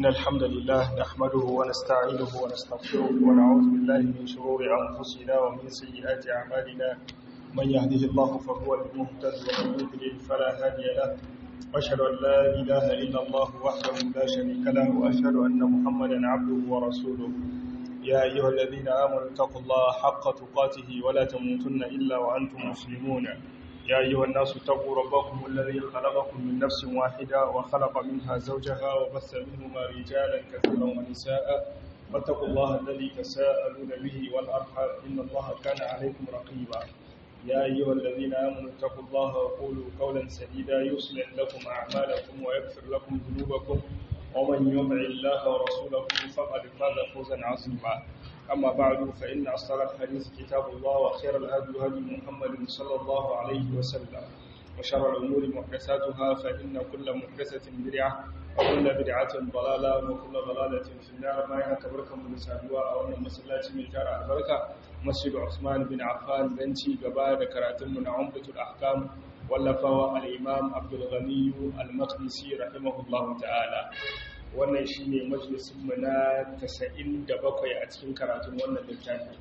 إن الحمد لله نحمده ونستعينه ونستغفره ونعوذ بالله من شرور أنفسنا ومن سيئات أعمالنا من يهده الله فهو المهتد ومن يضلل فلا هادي له وأشهد أن لا إله إلا الله وحده لا شريك له وأشهد أن محمدا عبده ورسوله يا أيها الذين آمنوا اتقوا الله حق تقاته ولا تموتن إلا وأنتم مسلمون يا أيها الناس اتقوا ربكم الذي خلقكم من نفس واحدة وخلق منها زوجها وبث منهما رجالا كثيرا ونساء واتقوا الله الذي تساءلون به والأرحام إن الله كان عليكم رقيبا يا أيها الذين آمنوا اتقوا الله وقولوا قولا سديدا يصلح لكم أعمالكم ويغفر لكم ذنوبكم ومن يطع الله ورسوله فقد فاز فوزا عظيما أما بعد فإن أصدق الحديث كتاب الله وخير الهدي هدي محمد صلى الله عليه وسلم وشر الأمور محدثاتها فإن كل محدثة بدعة وكل بدعة ضلالة وكل ضلالة في النار ما ينكبركم من سادوا أو أن مسلاتي من جار البركة مسجد عثمان بن عفان بنتي قبائل كراتم من عمدة الأحكام واللفاوى الإمام عبد الغني المقدسي رحمه الله تعالى wannan shi ne majalisunmu na 97 a cikin karatun wannan littafi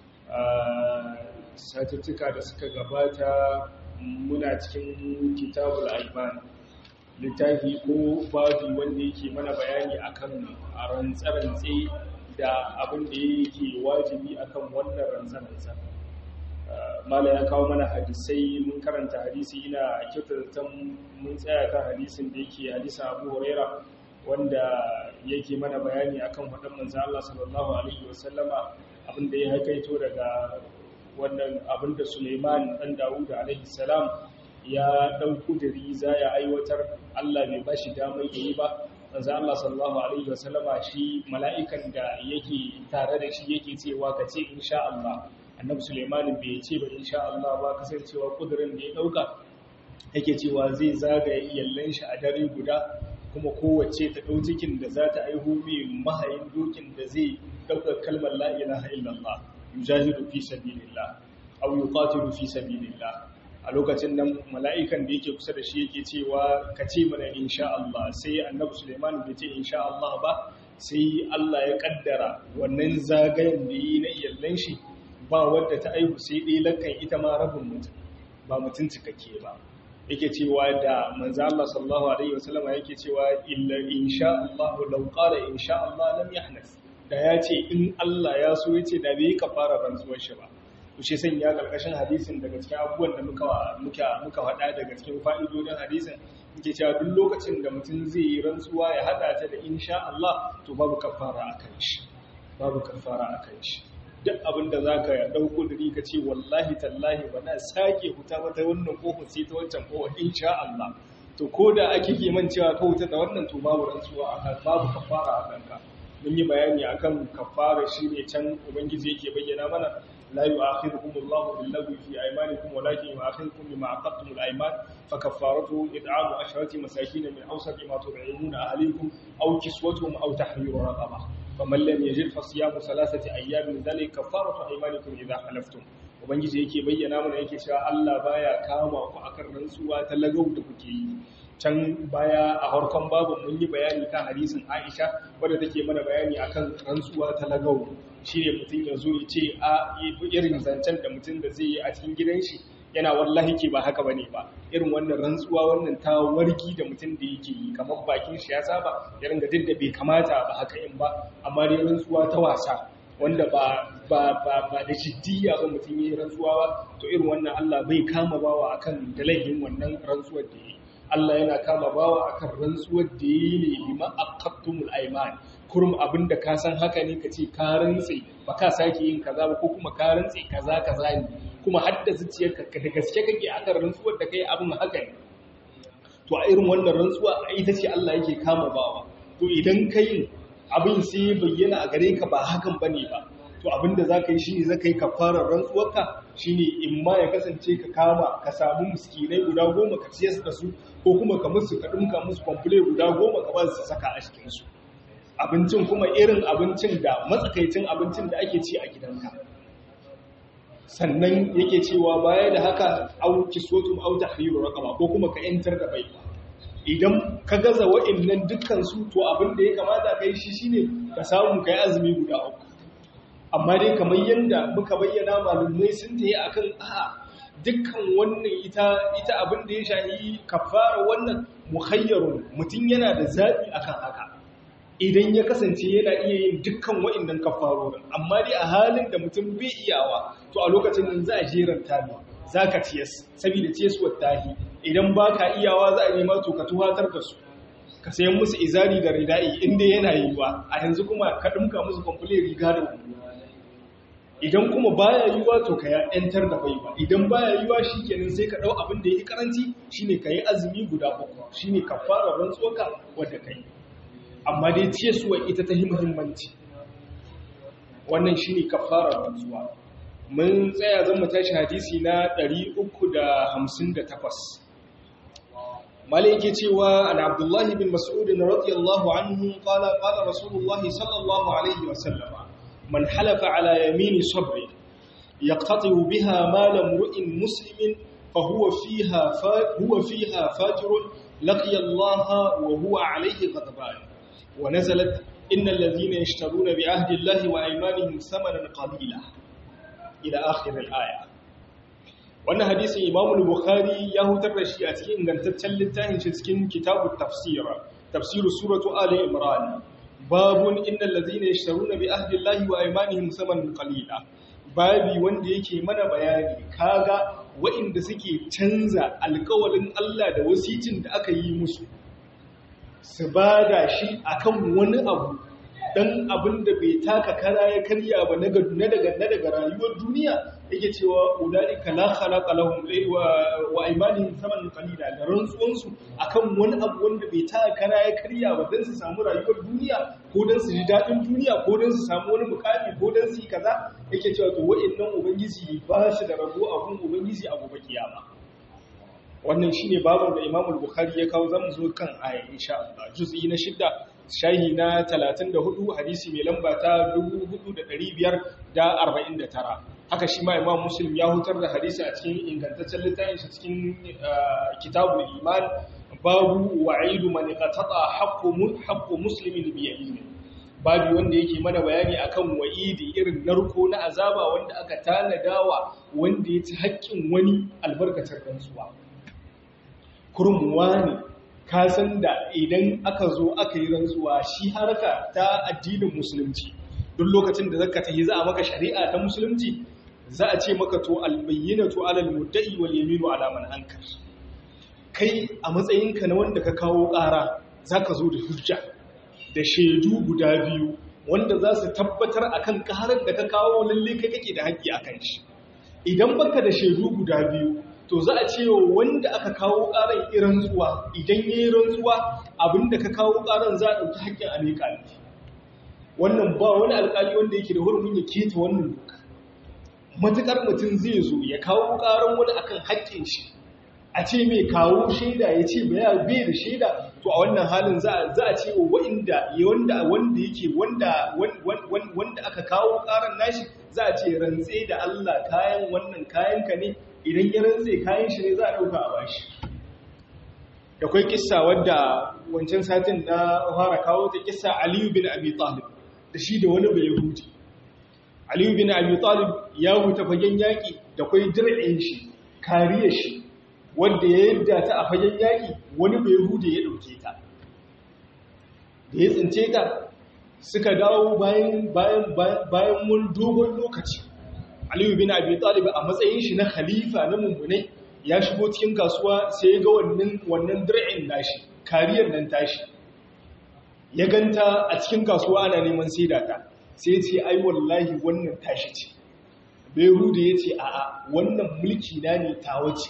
satuttuka da suka gabata muna cikin kitabul alban littafi ko babi wanda yake mana bayani akan rantsarantse da abin da yake wajibi akan wannan rantsarantsa mala ya kawo mana hadisai mun karanta hadisi ina kyautata mun tsaya kan hadisin da yake hadisa abu huraira wanda yake mana bayani akan faɗin manzo Allah sallallahu alaihi wasallama abinda ya haikaito daga wannan abinda Suleiman dan Dawud alaihi salam ya dau kudiri za ya aiwatar Allah bai bashi damar yayi ba manzo Allah sallallahu alaihi wasallama shi mala'ikan da yake tare da shi yake cewa ka ce insha Allah annabi Suleiman bai ce ba insha Allah ba kasancewa kudirin da ya dauka yake cewa zai zagaye iyallan shi a dare guda kuma kowace ta ɗau cikin da za ta aihu mai mahayin dokin da zai ɗaukar kalmar la'ilaha illallah yujahidu fi sabilillah aw yuqatilu fi sabilillah a lokacin nan mala'ikan da yake kusa da shi yake cewa ka ce mana insha Allah sai annabi Sulaiman bai ce insha Allah ba sai Allah ya kaddara wannan zagayen da yi na iyallan shi ba wadda ta aihu sai dai lakan ita ma rabin mutum ba mutum cikakke ba yake cewa da manzo Allah sallallahu alaihi wasallam yake cewa illa insha Allah law qala insha Allah lam yahnas da yace in Allah ya so yace da bai kafara rantsuwar shi ba to shi san ya karkashin hadisin daga cikin abubuwan da muka muka muka faɗa daga cikin fa'idodin hadisin yake cewa duk lokacin da mutum zai yi rantsuwa ya hada ta da insha Allah to babu kafara akan shi babu kafara akan shi duk abin da za ka ɗauko da ka ce wallahi tallahi ba na sake huta mata wannan ƙofar sai ta wancan ƙofar insha Allah to ko da ake ke man cewa ka huta da wannan to babu rantsuwa a kan babu kafara a kanka mun yi bayani akan kafara shi ne can ubangiji yake bayyana mana la yu'akhirukum Allahu bil lagwi fi aymanikum walakin yu'akhirukum bima aqadtum al ayman fa kaffaratu id'amu asharati masakin min awsati ma tud'imuna ahlikum aw kiswatuhum aw tahriru raqabah faman lam yajid fa siyamu salasati ayyamin dhalika kafaratu aymanikum idha halaftum ubangiji yake bayyana mana yake cewa Allah baya kama ku akan rantsuwa ta lagau da kuke yi can baya a harkon babu mun yi bayani kan hadisin Aisha wadda take mana bayani akan rantsuwa ta lagau shine mutum ya zo ya ce a irin zancen da mutum da zai yi a cikin gidan shi yana wallahi ke ba haka bane ba irin wannan rantsuwa wannan ta wargi da mutum da yake yi kamar bakin shi ya saba ya ringa duk da bai kamata ba haka in ba amma dai rantsuwa ta wasa wanda ba ba ba ba da jiddiya ba mutum yi rantsuwa ba to irin wannan Allah bai kama bawa akan dalahin wannan rantsuwar da yi Allah yana kama bawa akan rantsuwar da yi ne bima aqattumul ayman kurum abinda ka san haka ne ka ce ka rantse ba ka sake yin kaza ba ko kuma ka rantse kaza kaza ne kuma hadda zuciyarka da gaske kake akan rantsuwar da kai abin haka ne to a irin wannan rantsuwa ita ce Allah yake kama bawa to idan kai abin sai bayyana a gare ka ba hakan bane ba to abinda zaka yi shine zaka yi kafarar rantsuwarka shine in ma ya kasance ka kama ka samu miskinai guda goma ka ciyar da su ko kuma ka musu ka dinka musu kwamfule guda goma ka ba su saka a cikin su abincin kuma irin abincin da matsakaicin abincin da ake ci a gidanka sannan yake cewa baya da haka au kiswatum au tahriru raqaba ko kuma ka yantar da bai idan ka gaza wa'annan dukkan su to abin da ya kamata kai shi shine ka samu kai azumi guda uku amma dai kamar yanda muka bayyana malumai sun tayi akan a'a dukkan wannan ita ita abin da ya shahi kafara wannan mukhayyarun mutum yana da zabi akan haka idan ya kasance yana iya yin dukkan wa'annan kafarorin amma dai a halin da mutum bai iyawa to a lokacin nan za a jeranta ne zaka ciyas saboda ciyaswar tahi idan baka iyawa za a nema to ka tuhatar da su ka sayan musu izari da ridai inda yana yiwa a yanzu kuma ka dinka musu complete riga da wando idan kuma baya yiwa to ka ya yantar da baiwa idan baya yiwa shikenan sai ka dau abin da yake karanci shine kai azumi guda uku shine kafara rantsuwa wanda kai amma dai ciyarwa ita ta muhimmanci wannan shine kafara rantsuwa mun tsaya zan mu tashi hadisi na 358 malai yake cewa an abdullahi bin mas'ud radiyallahu anhu qala qala rasulullahi sallallahu alaihi wasallam من حلف على يمين صبر يقتطع بها مال امرئ مسلم فهو فيها هو فيها فاجر لقي الله وهو عليه غضبان ونزلت إن الذين يشترون بعهد الله وأيمانهم ثمنا قليلا إلى آخر الآية wannan hadisin Imam Bukhari ya hutar da shi a cikin ingantaccen littafin shi cikin kitabut tafsir tafsir suratu ali imran babun innal ladzina yashtaruna bi ahdi llahi wa aymanihim samanan qalila babi wanda yake mana bayani kaga waɗanda suke canza alƙawalin Allah da wasicin da aka yi musu su bada shi akan wani abu dan abin da bai taka kara ya karya ba na daga na daga rayuwar duniya yake cewa ulaika la khalaqa lahum wa aymanihim thamanan qalila da rantsuwan su akan wani abu wanda bai taka kara ya karya ba dan su samu rayuwar duniya ko dan su ji dadin duniya ko dan su samu wani mukami ko dan su yi kaza yake cewa to wa'annan ubangiji ba shi da rabo a gun ubangiji a gobe kiyama wannan shine babin da Imam Bukhari ya kawo zamu zo kan aya insha Allah juz'i na shidda shahi na 34 hadisi mai lamba ta 4549 haka shi ma imam muslim ya hutar da hadisi a cikin ingantaccen littafin shi cikin kitabul iman babu wa'idu man qatata haqqu haqqu muslimin bi yamin babu wanda yake mana bayani akan wa'idi irin narko na azaba wanda aka tanadawa wanda ya ci haƙƙin wani albarkacin rantsuwa kurmuwa ne ka san da idan aka zo aka yi rantsuwa shi harka ta addinin musulunci duk lokacin da zaka tafi za a maka shari'a ta musulunci za a ce maka to albayyinatu alal mudda'i wal yaminu ala man ankar kai a matsayinka na wanda ka kawo ƙara zaka zo da hujja da shaidu guda biyu wanda za su tabbatar akan ƙarar da ka kawo lalle kai kake da haƙƙi akan shi idan baka da shaidu guda biyu to za a ce wa wanda aka kawo ƙarar irin zuwa idan ya yi rantsuwa abinda ka kawo ƙarar za a ɗauki haƙƙin a miƙa wannan ba wani alƙali wanda yake da hurumin ya keta wannan doka matuƙar mutum zai zo ya kawo ƙarar wani akan haƙƙin shi a ce mai kawo shaida ya ce bai da shaida to a wannan halin za a ce wa wanda wanda yake wanda aka kawo ƙarar nashi za a ce rantse da Allah kayan wannan kayanka ne idan ya rantse kayan shi ne za a ɗauka a bashi da kwai kissa wadda wancan satin na fara kawo ta kissa aliyu bin abi talib da shi da wani bai huti aliyu bin abi talib ya huta fagen yaƙi da kwai dir'in shi kariyar shi wadda ya yadda ta a fagen yaƙi wani bai hude ya ɗauke ta da ya tsince ta suka dawo bayan wani dogon lokaci aliyu bin abi talib a matsayin shi na khalifa na mummunai ya shigo cikin kasuwa sai ya ga wannan wannan dir'in nashi kariyar nan tashi ya ganta a cikin kasuwa ana neman saida ta sai ya ce ai wallahi wannan tashi ce Behuda ya ce a'a wannan mulki na ne tawa ce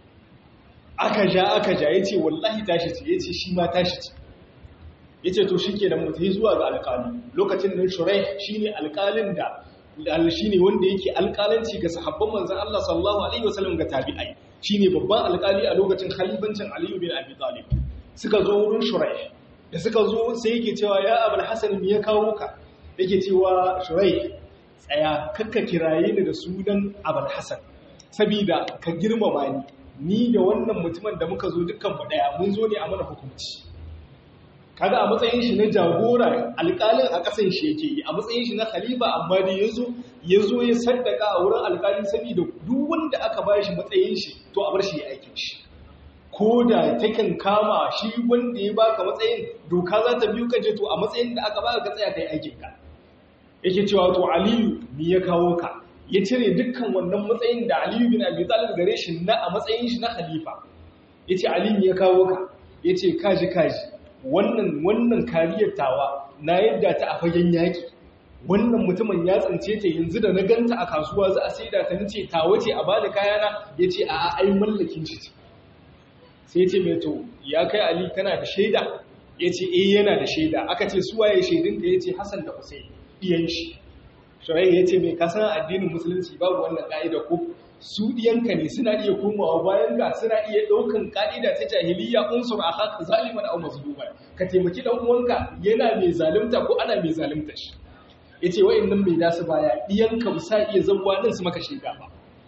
aka ja aka ja ya ce wallahi tashi ce ya ce shi ma tashi ce ya ce to shi ke da mutu zuwa ga alƙali lokacin nan shurai shi ne alƙalin da shi ne wanda yake alƙalanci ga sahabban manzan Allah sallallahu Alaihi wasallam ga tabi'ai shi ne babban alƙali a lokacin khalifancin Aliyu bin Abi Talib suka zo wurin shurai da suka zo sai yake cewa ya abul hasan me ya kawo ka yake cewa shurai tsaya kakka kiraye ni da sunan abul hasan saboda ka girmama ni ni da wannan mutumin da muka zo dukkan mu daya mun zo ne a mana hukunci kaga a matsayin shi na jagora alƙalin a ƙasan shi yake yi a matsayin shi na khalifa amma da yazo yazo ya saddaka a wurin alƙali saboda duk wanda aka ba shi matsayin shi to a bar shi ya aikin shi ko da takan kama shi wanda ya baka matsayin doka za ta biyu kace to a matsayin da aka baka ka tsaya kai aikin ka yake cewa to aliyu me ya kawo ka ya cire dukkan wannan matsayin da aliyu bin abi talib gare shi na a matsayin shi na khalifa yace aliyu ya kawo ka yace kaji kaji wannan wannan kariyar tawa na yadda ta a fagen yaki wannan mutumin ya tsince ta yanzu da na ganta a kasuwa za a saida ta nace ta wace a bada kayana yace a ai mallakin shi sai ce mai to ya kai ali kana da shaida yace eh yana da shaida aka ce su waye shaidin da yace Hassan da Hussein iyan shi Shurai ya ce mai kasan addinin musulunci babu wannan ka'ida ko su ɗiyanka ne suna iya komawa bayan ga suna iya ɗaukan ƙa'ida ta jahiliya unsur a haka zaliman au mazluman ka taimaki ɗan uwanka yana mai zalunta ko ana mai zalunta shi yace wa'annan mai dasu baya ɗiyanka ba sa iya zabuwa nan su maka shaida ba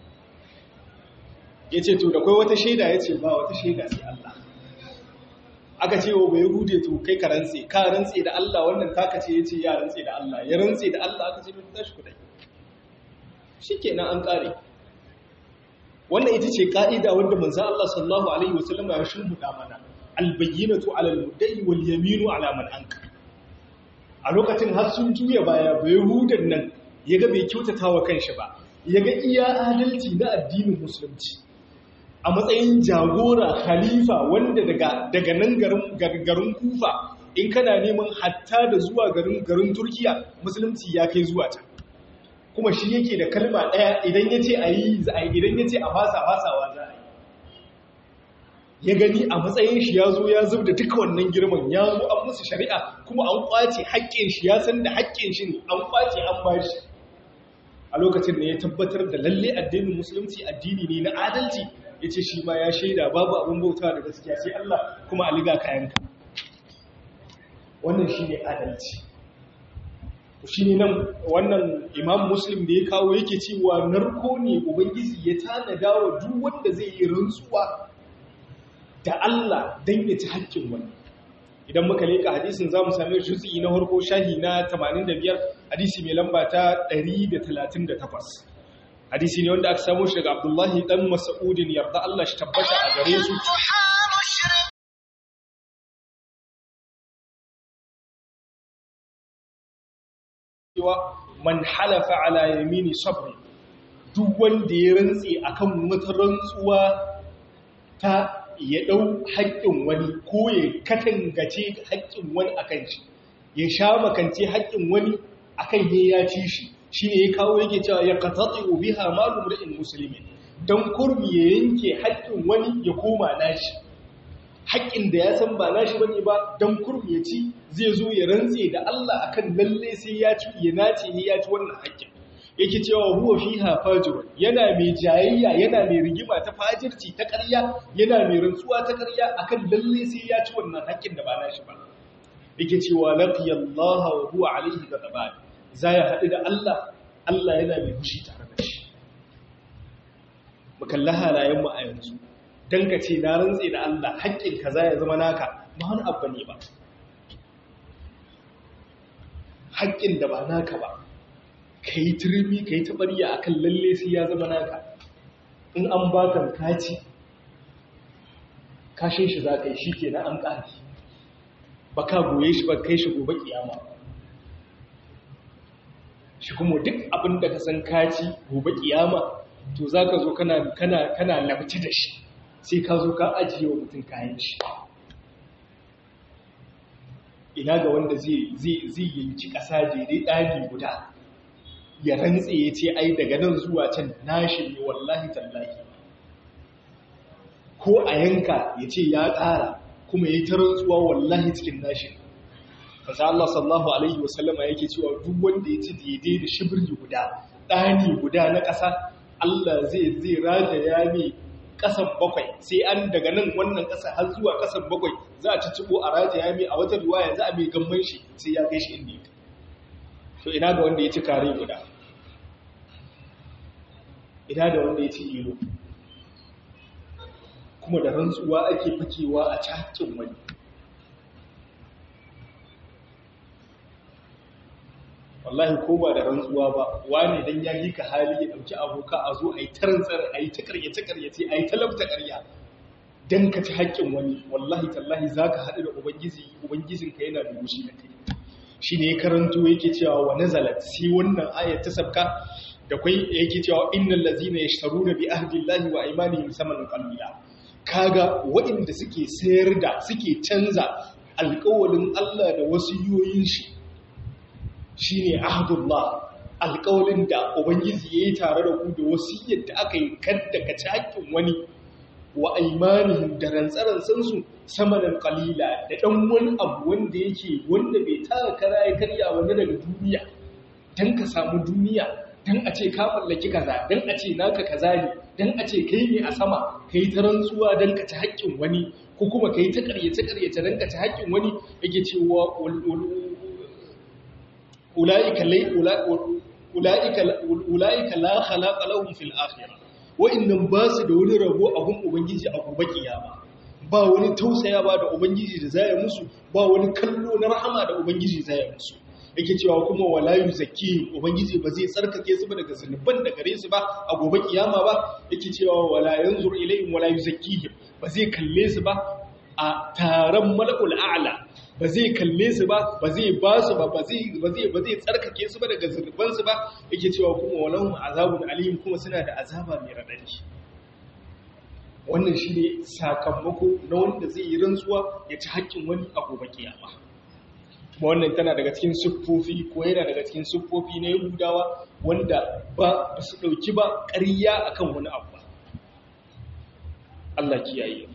yace to da kai wata shaida yace ba wata shaida sai Allah aka ce wa bai hude to kai ka rantse ka rantse da Allah wannan taka ce yace ya rantse da Allah ya rantse da Allah aka ce mai tashi kudai shikenan an kare wannan ita ce ka'ida wanda manzo Allah sallallahu alaihi wasallam ya shimbuda mana albayyinatu ala almudda'i wal yaminu ala man anka a lokacin har sun juya baya bai hudan nan yaga bai kyautata wa kanshi ba yaga iya adalci na addinin musulunci a matsayin jagora khalifa wanda daga daga nan garin garin kufa in kana neman hatta da zuwa garin garin turkiya musulunci ya kai zuwa ta kuma shi yake da kalma ɗaya idan ya ce a yi za a yi idan ya ce a fasa fasawa za a yi ya gani a matsayin shi ya zo ya zub da duka wannan girman ya zo an musu shari'a kuma an kwace haƙƙin shi ya san da haƙƙin shi ne an kwace an ba shi a lokacin da ya tabbatar da lalle addinin musulunci addini ne na adalci ya ce shi ma ya shaida babu abin bauta da gaskiya sai Allah kuma a liga kayanka wannan shi ne adalci shi ne nan wannan imam muslim da ya kawo yake cewa narko ne ubangiji ya tanada wa duk wanda zai yi rantsuwa da Allah don ya ci haƙƙin wani idan muka leƙa hadisin za mu sami jutsi na harko shahi na 85 hadisi mai lamba ta 138 hadisi ne wanda aka samu shi daga abdullahi dan mas'udin yarda Allah shi tabbata a gare su cewa man halafa ala yamini sabri duk wanda ya rantse akan wata rantsuwa ta ya dau haƙƙin wani ko ya katangace haƙƙin wani akan shi ya sha makance haƙƙin wani akan ya ya ci shi shine ya kawo yake cewa ya qatati biha malu mur'in muslimin dan kurmi ya yanke haƙƙin wani ya koma nashi haƙƙin da ya san ba nashi bane ba dan kurmi ya ci zai zo ya rantse da Allah akan lalle sai ya ci ya nace ne ya ci wannan haƙƙin yake cewa huwa fiha fajir yana mai jayayya yana mai rigima ta fajirci ta ƙarya yana mai rantsuwa ta ƙarya akan lalle sai ya ci wannan haƙƙin da ba nashi ba yake cewa laqiyallaha wa huwa alayhi ghadaban zai haɗu da Allah Allah yana mai fushi tare da shi mukalla halayen mu a yanzu dan ka ce na rantse da Allah haƙƙin kaza ya zama naka ba wani abu ne ba haƙƙin da ba naka ba ka yi turmi ka yi taɓarya a kan lalle sai ya zama naka in an ba ka kaci kashin shi za ka yi shi ke na an ƙari ba ka goye shi ba kai shi gobe ƙiyama shi kuma duk abin da ka san kaci gobe ƙiyama to za ka zo kana labci da shi sai ka zo ka ajiye wa mutum kayan shi ina ga wanda zai yanki ƙasa daidai ɗani guda ya rantse ya ce ai daga nan zuwa can nashi ne wallahi tallahi ko a yanka ya ce ya ƙara kuma ya yi ta rantsuwa wallahi cikin nashi kasa Allah sallahu alaihi wasallama yake cewa duk wanda ya ci daidai da shibirgi guda ɗani guda na ƙasa Allah zai zai rataya mai ƙasan bakwai sai an daga nan wannan ƙasa har zuwa ƙasan bakwai za a cicciɓo a rataya mai a wata riwaya za a mai gamban shi sai ya kai shi inda ya to ina ga wanda ya ci kare guda ina da wanda ya ci ilo kuma da rantsuwa ake fakewa a cikin wani wallahi ko ba da rantsuwa ba wane dan ya yi ka hali ya dauki aboka a zo a yi tarantsar a yi ta karyace karyace a yi talabta karya dan ka ci haƙƙin wani wallahi tallahi za ka haɗu da ubangiji ubangijinka yana da gushi da kai shi ne ya karanto yake cewa wa nazalat sai wannan ayat ta sabka da kwai yake cewa innal ladzina yashtaruna bi ahdillahi wa aymanihim samanan qalila kaga waɗanda suke sayar da suke canza alƙawalin Allah da wasiyoyin shi shine ahdullah alƙawalin da ubangiji yayi tare da ku da wasiyar da aka yi kadda ka ci haƙƙin wani wa aimanihim da rantsarantsan su samanan qalila da dan wani abu wanda yake wanda bai tara kara ya karya wani daga duniya dan ka samu duniya dan a ce ka mallaki kaza dan a ce naka kaza ne dan a ce kai ne a sama kai ta rantsuwa dan ka ci haƙƙin wani ko kuma kai ta ƙaryace ƙaryace dan ka ci haƙƙin wani yake cewa ulaika ulaika ulaika la khalaqa lahum fil akhirah wa'annan ba su da wani rabo a gun ubangiji a gobe kiyama ba wani tausaya ba da ubangiji da zai musu ba wani kallo na rahama da ubangiji zai musu yake cewa kuma wala yuzakki ubangiji ba zai tsarkake su ba daga zunuban da gare su ba a gobe kiyama ba yake cewa wala yanzur ilayhim wala yuzakkihim ba zai kalle su ba a taron malakul a'la ba zai kalle su ba ba zai ba su ba ba zai ba zai ba zai tsarkake su ba daga zunuban su ba yake cewa kuma walahum azabun alim kuma suna da azaba mai radadi wannan shine sakamako na wanda zai yi rantsuwa ya ci haƙƙin wani a gobe kiyama kuma wannan tana daga cikin siffofi ko yana daga cikin siffofi na yahudawa wanda ba su ɗauki ba ƙarya akan wani abu ba Allah kiyaye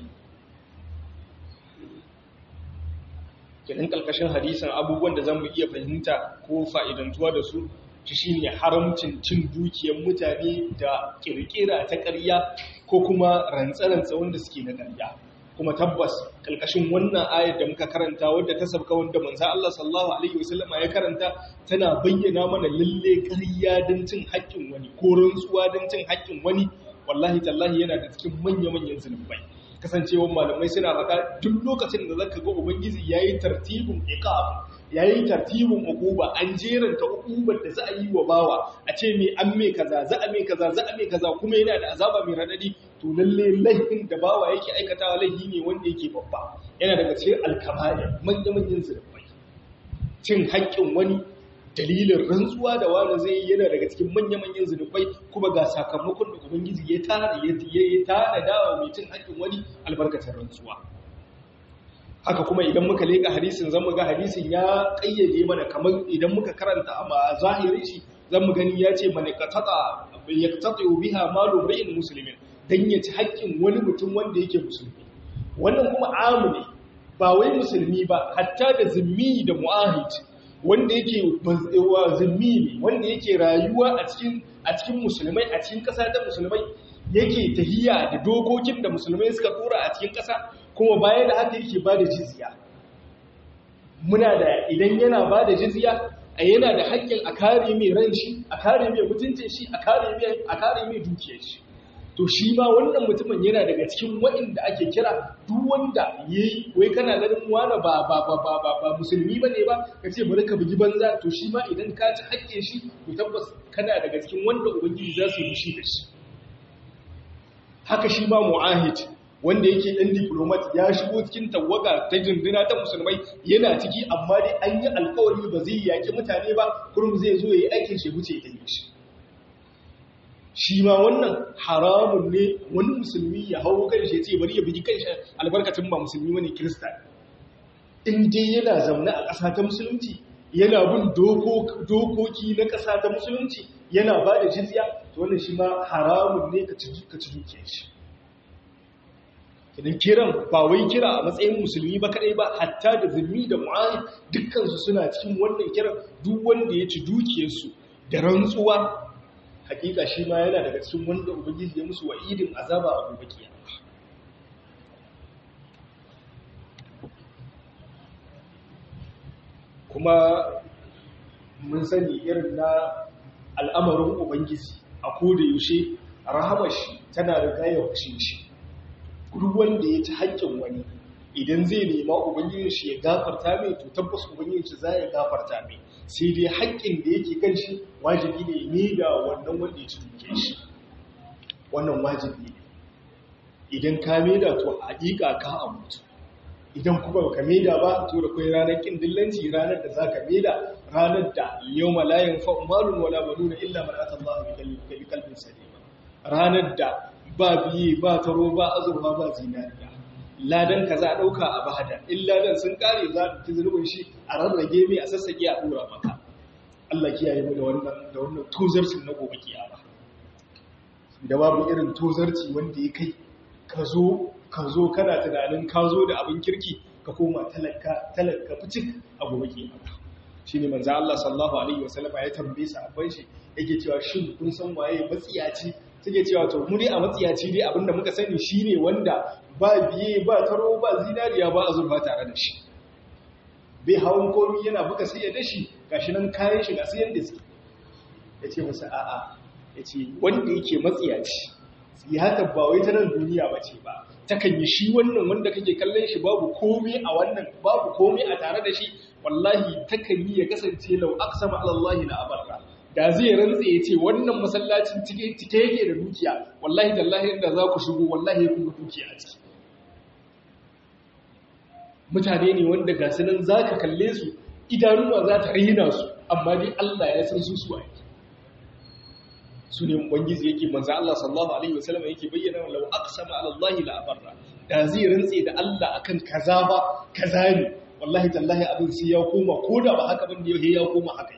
kenan kalkashin hadisin abubuwan da zamu iya fahimta ko fa'idantuwa da su shi shine haramcin cin dukiyar mutane da kirkira ta ƙarya ko kuma rantsarantsa wanda suke na ƙarya kuma tabbas kalkashin wannan ayar da muka karanta wadda ta sabka wanda manzo Allah sallallahu alaihi wasallama ya karanta tana bayyana mana lalle ƙarya don cin haƙƙin wani ko rantsuwa don cin haƙƙin wani wallahi tallahi yana da cikin manya-manyan zunubai kasancewar malamai suna faɗa duk lokacin da zaka ga ubangiji yayi tartibin iqab yayi tartibin uquba an jeranta uqubar da za a yi wa bawa a ce me an me kaza za a me kaza za a me kaza kuma yana da azaba mai radadi to lalle laifin da bawa yake aikatawa laifi ne wanda yake babba yana daga cikin alkaba'ir manya manyan zunubai cin haƙƙin wani dalilin rantsuwa da wani zai yi yana daga cikin manya-manyan zunubai kuma ga sakamakon da ubangiji ya tana ya tana dawa mai cin haƙƙin wani albarkacin rantsuwa haka kuma idan muka leƙa hadisin zan mu ga hadisin ya ƙayyade mana kamar idan muka karanta a zahirin shi zan mu gani ya ce mana qatata yaqtati biha malu ra'in muslimin dan ya ci haƙƙin wani mutum wanda yake musulmi wannan kuma amu ne ba wai musulmi ba hatta da zimmi da mu'ahid wanda yake zimmi ne wanda yake rayuwa a cikin a cikin musulmai a cikin ƙasa ta musulmai yake tahiya da dokokin da musulmai suka tura a cikin ƙasa kuma bayan da haka yake ba da jizya muna da idan yana ba da jizya a yana da haƙƙin a kare mai ran shi a kare mai mutuncin shi a kare mai a kare mai dukiyar shi to shi ma wannan mutumin yana daga cikin waɗanda ake kira duk wanda yayi wai kana ganin wani ba ba ba ba ba, ba musulmi bane ba kace bari ka bugi banza to shi ma idan ka ci haƙƙin shi to tabbas kana daga cikin wanda ubangiji za su yi fushi da shi haka shi ma mu'ahid wanda yake ɗan diplomat ya shigo cikin tawaga ta jindina ta musulmai yana ciki amma dai an yi alkawari ba zai yaƙi mutane ba kurum zai zo ya yi aikin shi wuce ta yi shi shi ma wannan haramun ne wani musulmi ya hau kan shi ce bari ya bugi kan shi albarkacin ba musulmi wani kirista in dai yana zaune a ƙasa ta musulunci yana bin dokoki na ƙasa ta musulunci yana ba da jizya to wannan shi ma haramun ne ka ci dukiyar shi idan kiran ba wai kira a matsayin musulmi ba kadai ba hatta da zulmi da mu'ahid dukkansu suna cikin wannan kiran duk wanda ya ci dukiyarsu da rantsuwa hakika shi ma yana daga cikin wanda ubangiji ya musu wa'idin azaba a gobe kiyama kuma mun sani irin na al'amarin ubangiji a koda yaushe rahamar shi tana riga ya shi duk wanda ya ci haƙƙin wani idan zai nema ubangijin shi ya gafarta mai to tabbas ubangijin shi za ya gafarta mai sai dai haƙƙin da yake kan shi wajibi ne ne da wannan wanda ya ci duke shi wannan wajibi ne idan ka maida to haƙiƙa ka abutu idan kuma ka maida ba to da kai ranar kin dillanci ranar da zaka maida ranar da yawma la yanfa'u malun wala banuna illa man ata Allah bi qalbin salim ranar da ba biye ba taro ba azurfa ba zinariya ladan ka za a ɗauka a bada in ladan sun ƙare za a fi zunubin shi a rarrage mai a sassaƙe a ɗora maka Allah kiyaye mu da wannan da wannan tozarcin na gobe kiyama da babu irin tozarci wanda ya kai ka zo ka zo kana tunanin ka zo da abin kirki ka koma talaka talaka fitik a gobe kiyama shine manzo Allah sallallahu alaihi wasallam ya tambaye sa abban shi yake cewa shin kun san waye matsiyaci suke cewa to mu dai a matsiyaci dai abinda muka sani shine wanda ba biye ba taro ba zinariya ba azurfa tare da shi bai hawan komi yana buga sai ya dashi gashi nan kayan shi ga sai yanda suke yace masa a'a yace wanda yake matsiyaci haka ba wai ta nan duniya bace ba takan yi shi wannan wanda kake kallon shi babu komai a wannan babu komai a tare da shi wallahi takan yi ya kasance lau aqsama ala Allah la abarra da zai rantse ya ce wannan masallacin cike yake da dukiya wallahi tallahi inda za ku shigo wallahi kun ga dukiya a ciki mutane ne wanda ga su nan za ka kalle su idanuwa za ta rina su amma dai Allah ya san su su aiki su ne ubangiji yake manzo Allah sallallahu alaihi wasallam yake bayyana law aqsama ala Allah la abarra da zai rantse da Allah akan kaza ba kaza ne wallahi tallahi abin sai ya koma koda ba haka bane ya koma haka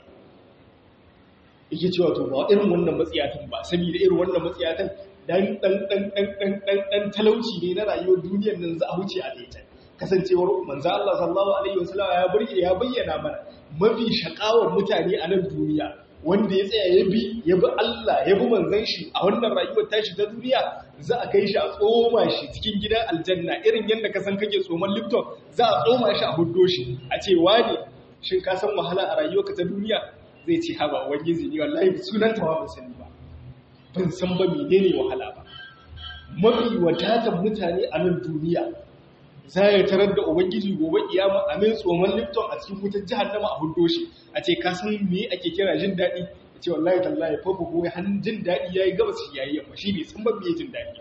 yake cewa to ba irin wannan matsiyatan ba saboda irin wannan matsiyatan dan dan dan dan dan dan dan talauci ne na rayuwar duniyar nan za a huce a daita kasancewar manzo Allah sallallahu alaihi wasallam ya burge ya bayyana mana mafi shakawar mutane a nan duniya wanda ya tsaya ya bi ya bi Allah ya bi manzon shi a wannan rayuwar tashi ta duniya za a kai shi a tsoma shi cikin gidan aljanna irin yadda ka san kake tsoman Lipton za a tsoma shi a huddo shi a ce wani shin ka san wahala a rayuwarka ta duniya zai ce haba wani zini wallahi sunan ta ban sani ba ban san ba menene wahala ba mafi wadatar mutane a nan duniya za ya tarar da ubangiji gobe kiyama a mai tsoman lifton a cikin wutar jahannama a hudo shi a ce ka san me ake kira jin daɗi ya ce wallahi tallahi fafa ko hannun jin daɗi ya yi gabas shi ya yi yamma shi ne sun babbe jin daɗi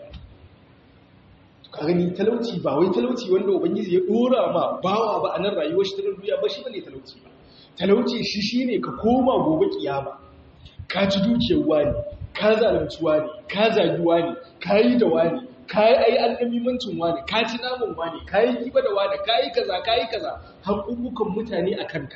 ka gani talauci ba wai talauci wanda ubangiji ya ɗora ma bawa ba a nan rayuwar shi ta duniya ba shi ba ne talauci ba talauci shi shi ne ka koma gobe kiyama ka ci dukiyar wani ka zalunci wani ka zagi wani ka yi da wani ka yi ai annamimancin wani ka ci namun wani ka yi giba da wani ka yi kaza ka yi kaza haƙuƙukan mutane a kanka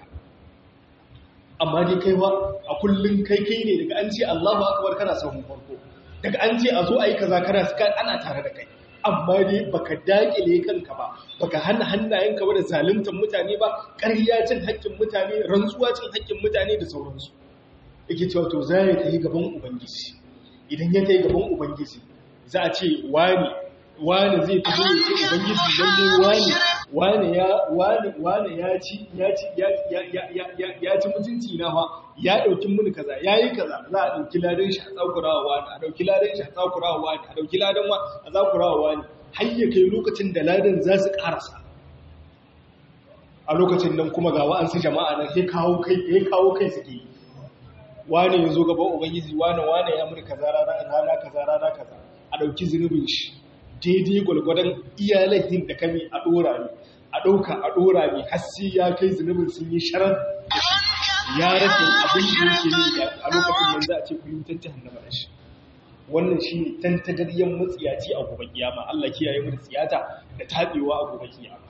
amma dai kai ba a kullum kai kai ne daga an ce Allahu akbar kana sahun farko daga an ce a zo a yi kaza kana ana tare da kai amma dai baka dakile kanka ba baka hana hannayenka ba da zaluntar mutane ba ƙarya cin haƙƙin mutane rantsuwa cin haƙƙin mutane da sauransu yake cewa to za ya tafi gaban ubangiji idan ya tafi gaban ubangiji za a ce wani wani zai fi zai ce ubangiji lalle wani wani ya wani wani ya ci ya ci ya ya ya ya ya ci mutunci na fa ya dauki mini kaza yayi kaza za a dauki ladan shi a tsakurawa wani a dauki ladan shi a tsakurawa wani a dauki ladan wa a tsakurawa wani har ya kai lokacin da ladan za su karasa a lokacin nan kuma ga wa'ansu jama'a nan sai kawo kai sai kawo kai suke yi wane ya zo gaban ubangiji wane wane ya muri kaza rana kaza rana kaza a ɗauki zunubin shi daidai gwalgwadon iyalahin da kame a ɗora ne a ɗauka a ɗora ne hassi ya kai zunubin sun yi sharar da shi ya rasa abin da yake yi a lokacin nan za a ce ku yi wutar jihannama da shi wannan shi ne tantagaryen matsiyaci a gobe kiyama Allah kiyaye mu da tsiyata da taɓewa a gobe kiyama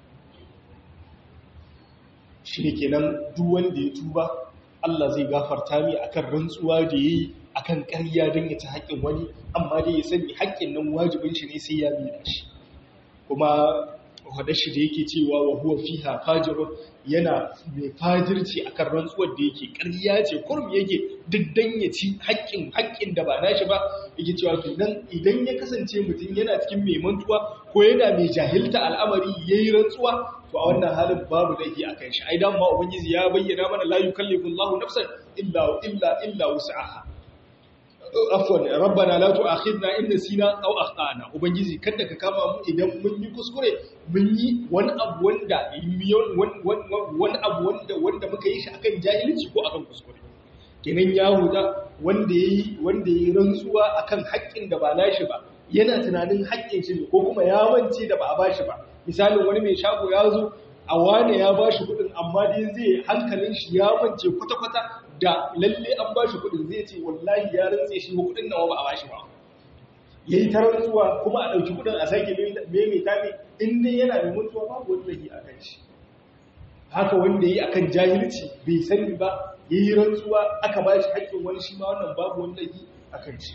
shi ne kenan duk wanda ya tuba Allah zai gafarta mi akan rantsuwa da yayi akan ƙarya don ya ci haƙƙin wani amma dai ya sani haƙƙin nan wajibin shi ne sai ya mina shi kuma wadda shi da yake cewa wa huwa fiha fajirun yana mai fajirci akan rantsuwar da yake ƙarya ce kurum yake duk dan ya ci haƙƙin haƙƙin da ba nashi ba yake cewa kenan idan ya kasance mutum yana cikin mai mantuwa ko yana mai jahilta al'amari yayi rantsuwa to a wannan halin babu laifi a kan shi ai dan ma ubangiji ya bayyana mana la yukallifu Allahu nafsan illa illa illa wus'aha afwan rabbana la tu'akhidna in nasina aw akhtana ubangiji kada ka kama mu idan mun yi kuskure mun yi wani abu wanda wani abu wanda wanda muka yi shi akan jahilci ko akan kuskure kenan yahuda wanda yayi wanda yayi rantsuwa akan haƙƙin da ba nashi ba yana tunanin haƙƙin shi ko kuma ya mance da ba a bashi ba misalin wani mai shago ya zo a wane ya bashi kuɗin amma dai zai hankalin shi ya mance kwata-kwata da lalle an ba shi kudin zai ce wallahi ya rantse shi ko kudin nawa ba a bashi ba yayi ta rantsuwa kuma a dauki kudin a sake maimaita ne in dai yana da mutuwa babu wani lahi akan shi haka wanda yayi akan jahilci bai sani ba yayi rantsuwa aka ba shi haƙƙin wani shi ma wannan babu wani lahi akan shi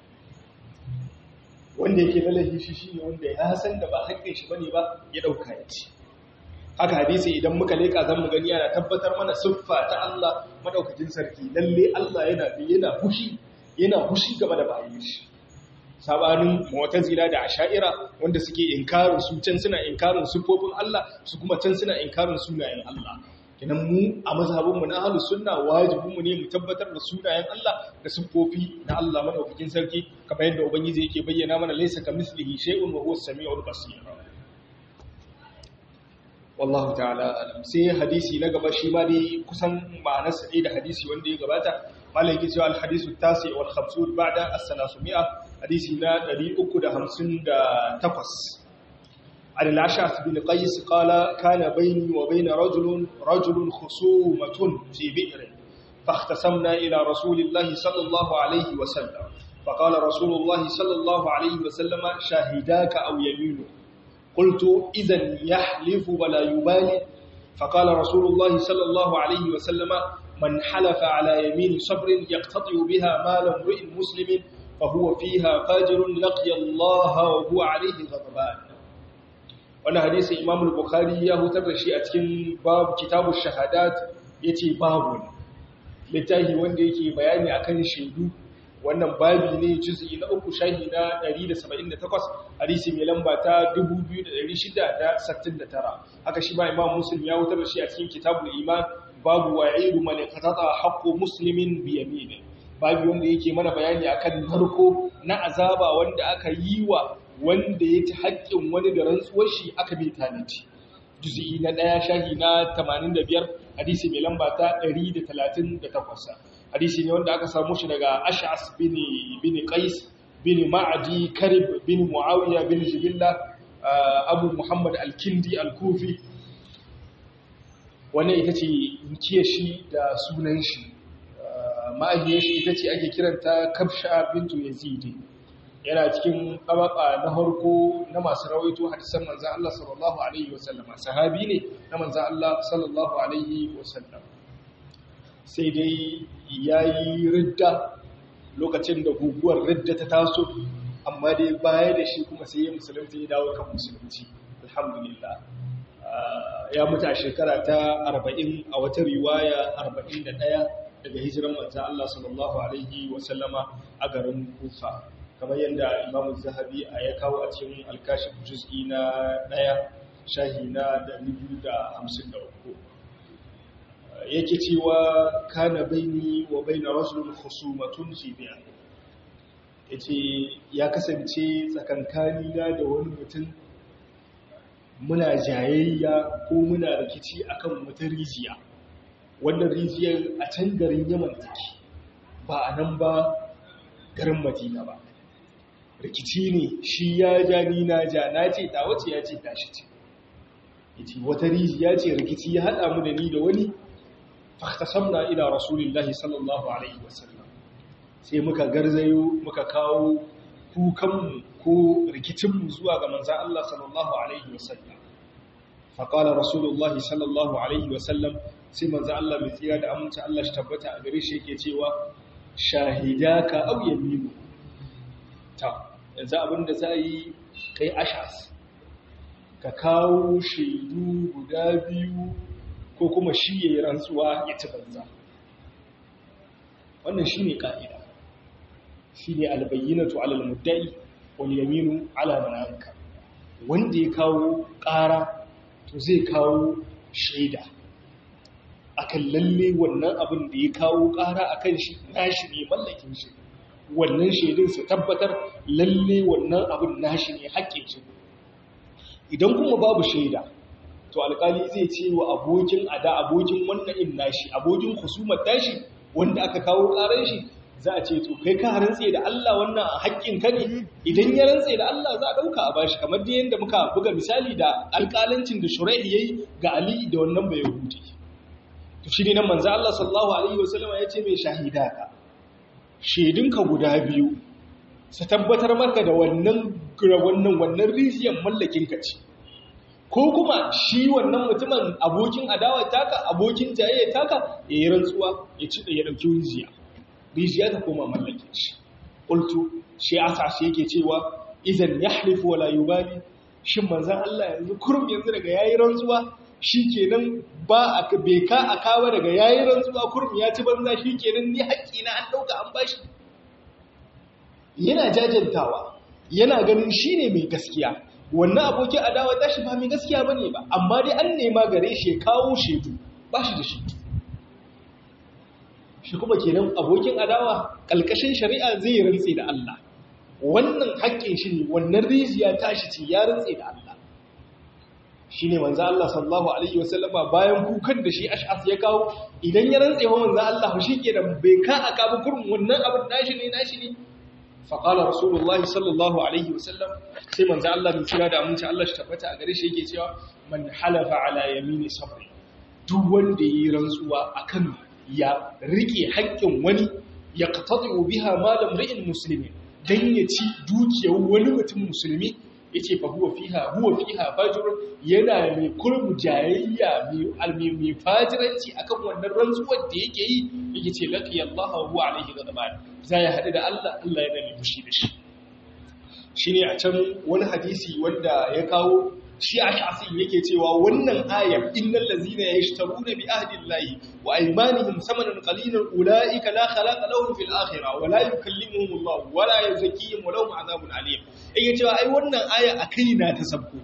wanda yake da lahi shi shine wanda ya san da ba haƙƙin shi bane ba ya dauka ya ci haka hadisi idan muka leka zan mu gani yana tabbatar mana siffa ta Allah madaukakin sarki lalle Allah yana yana fushi yana fushi gaba da bayin shi sabanin mu'tazila da asha'ira wanda suke inkarin su can suna inkarin siffofin Allah su kuma can suna inkarin sunayen Allah kenan mu a mazhabin mu na ahlus sunna wajibin mu ne mu tabbatar da sunayen Allah da siffofi na Allah madaukakin sarki kamar yadda ubangiji yake bayyana mana laysa kamislihi shay'un wa huwa as-sami'ul basir wallahu ta'ala alam sai hadisi na gaba shi ma dai kusan ma'anar sa da hadisi wanda ya gabata malai yake cewa al-hadisu tasi wal khamsun ba'da as-salasumia hadisi na 358 عن العشعث بن قيس قال كان بيني وبين رجل رجل خصومة في بئر فاختصمنا إلى رسول الله صلى الله عليه وسلم فقال رسول الله صلى الله عليه وسلم شاهداك أو يمينك قلت إذا يحلف ولا يبالي فقال رسول الله صلى الله عليه وسلم من حلف على يمين صبر يقتطع بها مال امرئ مسلم فهو فيها فاجر لقي الله وهو عليه غضبان wannan hadisi Imam al-Bukhari ya hutar da shi a cikin babu kitabu shahadat yace babu littafi wanda yake bayani akan shaidu wannan babi ne juz'i na uku shahi na 178 hadisi mai lamba ta 2669 haka shi ma imam muslim ya wutar da shi a cikin kitabul iman babu wa'idu man qatata haqqu muslimin bi yamini babu wanda yake mana bayani akan narko na azaba wanda aka yi wa wanda ya ci haƙƙin wani da rantsuwar shi aka bi tanaci juz'i na 1 shahi na 85 hadisi mai lamba ta 138 hadisi ne wanda aka samu shi daga ash'as bin bin qais bin ma'adi karib bin muawiya bin jibilla abu muhammad al-kindi al-kufi wannan ita ce inkiyar shi da sunan shi ma'ajiyar shi ita ce ake kiranta kabsha bintu yazidi yana cikin tabaka na harko na masu rawaito hadisan manzan Allah sallallahu alaihi wasallama sahabi ne na manzan Allah sallallahu alaihi wasallam sai dai ya yi ridda lokacin da guguwar ridda ta taso amma dai baya da shi kuma sai ya musulunci ya dawo kan musulunci alhamdulillah ya mutu a shekara ta 40 a wata riwaya 41 daga hijiran manzan Allah sallallahu alaihi wasallama a garin kufa kamar yadda imamu zahabi a ya kawo a cikin alkashin juz'i na ɗaya shahi na 253 yake cewa kana baini wa baina rajulun khusumatun fi bi'a yace ya kasance tsakankani na da wani mutum muna jayayya ko muna rikici akan wata rijiya wannan rijiyar a can garin Yaman take ba a nan ba garin Madina ba rikici ne shi ya ja ni na ja na ce ta wace ya ce tashi ce yace wata rijiya ce rikici ya hada mu da ni da wani fahtasamna ila rasulillahi sallallahu alaihi wasallam sai muka garzayo muka kawo kukanmu ko rikicinmu zuwa ga manzan Allah sallallahu alaihi wasallam faƙala rasulullahi sallallahu alaihi wasallam sai manzan Allah mai tsira da amince Allah shi tabbata a gare shi yake cewa shahidaka aw yaminu ta yanzu abinda za yi kai ashas ka kawo shaidu guda biyu ko kuma shi ya yi rantsuwa ya ci banza wannan shi ne ƙa'ida shi ne albayyinatu alal muddai wal yaminu ala mananka wanda ya kawo ƙara to zai kawo shaida akan lalle wannan abin da ya kawo ƙara akan shi nashi ne mallakin shi wannan shaidun su tabbatar lalle wannan abin nashi ne haƙƙin shi idan kuma babu shaida to alƙali zai ce wa abokin ada abokin wannan in nashi abokin husumar tashi wanda aka kawo ƙarar shi za a ce to kai ka rantse da Allah wannan haƙƙin ka ne idan ya rantse da Allah za a ɗauka a bashi kamar da yadda muka buga misali da alƙalancin da shura'i yayi ga Ali da wannan bai huti to shi ne nan manzo Allah sallallahu alaihi wasallam ya ce mai shahidaka shaidunka guda biyu su tabbatar maka da wannan wannan wannan rijiyar mallakin ka ce ko kuma shi wannan mutumin abokin adawa taka abokin jayayya taka ya yi rantsuwa ya ci da ya dauki rijiya rijiya ta koma mallakin shi qultu shi asa shi yake cewa idan yahlifu wala yubali shin manzon Allah yanzu kurum yanzu daga yayi rantsuwa shikenan ba a bai ka akawa daga yayi rantsuwa kurum ya ci banza shikenan ni haƙƙi na an dauka an bashi yana jajantawa yana ganin shine mai gaskiya wannan abokin adawa tashi ba mai gaskiya bane ba amma dai an nema gare shi ya kawo shedu ba shi da shi shi kuma kenan abokin adawa kalkashin shari'a zai rantse da Allah wannan haƙƙin shi ne wannan rijiya tashi ce ya rantse da Allah shine manzo Allah sallallahu alaihi wasallama bayan kukan da shi ash'as ya kawo idan ya rantse wa manzo Allah shi kenan bai ka aka ba kurun wannan abin nashi ne nashi ne faƙala rasulullahi sallallahu alaihi wasallam sai manzo Allah bin kira da aminci Allah shi tabbata a gare shi yake cewa man halafa ala yamini sabri duk wanda yi rantsuwa akan ya rike haƙƙin wani ya qatadu biha malam ri'in muslimin dan ya ci dukiyar wani mutum musulmi yace fa huwa fiha huwa fiha fajr yana mai kurmu jayayya mai almi mai fajiranci akan wannan rantsuwar da yake yi yake ce laqi Allah wa huwa alaihi ghadban zai hadu da Allah Allah yana mai fushi da shi shine a can wani hadisi wanda ya kawo shi a shasin yake cewa wannan ayar innal ladzina yashtaruna bi ahdillahi wa aymanihim samanan qalilan ulaika la khalaqa lahum fil akhirah wa la yukallimuhum Allah wa la yuzakkihim wa lahum adhabun alim yake cewa ai wannan aya akai na ta sabko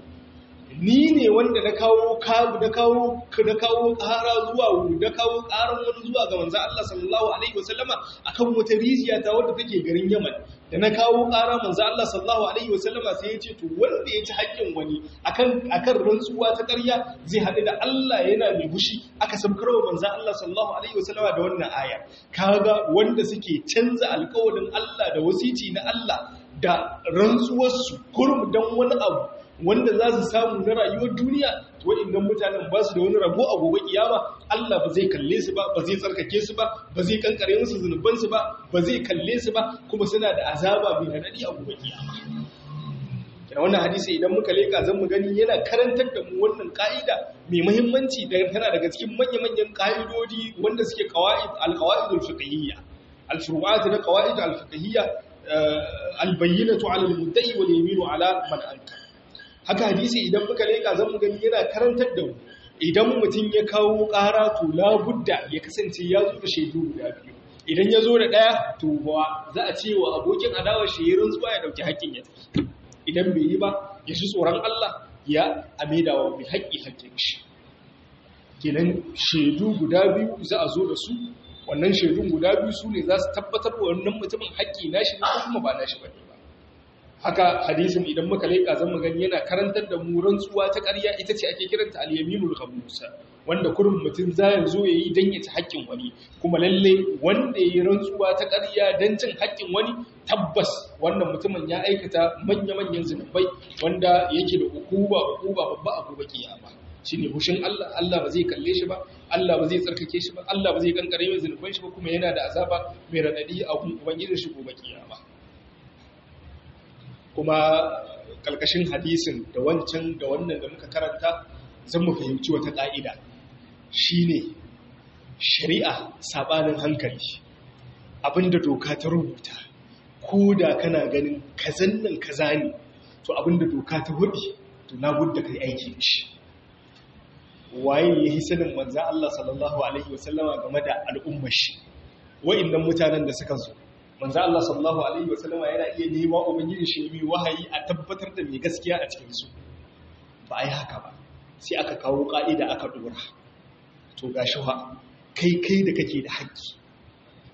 ni ne wanda na kawo kabu da kawo da kawo ƙara zuwa da kawo ƙaran wani zuwa ga manzon Allah sallallahu alaihi wasallama akan wata rijiya ta wadda take garin Yaman da na kawo ƙara manzon Allah sallallahu alaihi wasallama sai ya ce to wanda ya ci haƙƙin wani akan akan rantsuwa ta ƙarya zai haɗu da Allah yana mai bushi aka sabkarwa manzon Allah sallallahu alaihi wasallama da wannan aya kaga wanda suke canza alƙawarin Allah da wasici na Allah da rantsuwarsu kurum dan wani abu wanda za su samu na rayuwar duniya waɗannan mutanen ba su da wani rabo a gobe kiyama Allah ba zai kalle su ba ba zai tsarkake su ba ba zai kankare musu zunuban su ba ba zai kalle su ba kuma suna da azaba mai radadi a gobe kiyama kina wannan hadisi idan muka leka zan mu gani yana karantar da mu wannan ka'ida mai muhimmanci da tana daga cikin manya-manyan ka'idodi wanda suke qawaid al-qawaidul fiqhiyya al-furu'at na qawaid al-fiqhiyya al-bayyinatu 'ala al-mudda'i wal yaminu 'ala man ankara haka hadisi idan muka leka zan mu gani yana karantar da mu idan mutum ya kawo ƙara to labudda ya kasance ya zo da shaidu guda biyu idan ya zo da ɗaya to ba za a ce wa abokin adawar shahirin zuwa ya ɗauki haƙƙin ya tafi idan bai yi ba ya shi tsoron Allah ya amida wa mai haƙƙi haƙƙin shi kenan shaidu guda biyu za a zo da su wannan shaidun guda biyu su ne za su tabbatar wa wannan mutumin haƙƙi nashi ne ko kuma ba nashi ba ne ba haka hadisin idan muka leƙa zan mu gani yana karantar da mu rantsuwa ta ƙarya ita ce ake kiranta al-yaminul khamusa wanda kurin mutum za ya zo yayi dan ya ci haƙƙin wani kuma lalle wanda yayi rantsuwa ta ƙarya dan cin haƙƙin wani tabbas wannan mutumin ya aikata manya-manyan zunubai wanda yake da hukuma hukuma babba a gobe kiyama shine hushin Allah Allah ba zai kalle shi ba Allah ba zai tsarkake shi ba Allah ba zai kankare mai zunuban shi ba kuma yana da azaba mai radadi a ubangijin shi gobe kiyama kuma kalkashin hadisin da wancan da wannan da muka karanta zan mu fahimci wata ƙa'ida shine shari'a sabanin hankali abinda doka ta rubuta ko da kana ganin kazan nan kaza ne to abinda doka ta hudi to na gudda kai aiki da shi waye ya yi sanin manzan Allah sallallahu alaihi wasallama game da al'ummar shi wa'annan mutanen da suka zo manzo Allah sallallahu alaihi wasallam yana iya nema ubangiji shi mai wahayi a tabbatar da mai gaskiya a cikin su ba ai haka ba sai aka kawo ka'ida aka dora to gashi ha kai kai da kake da haƙƙi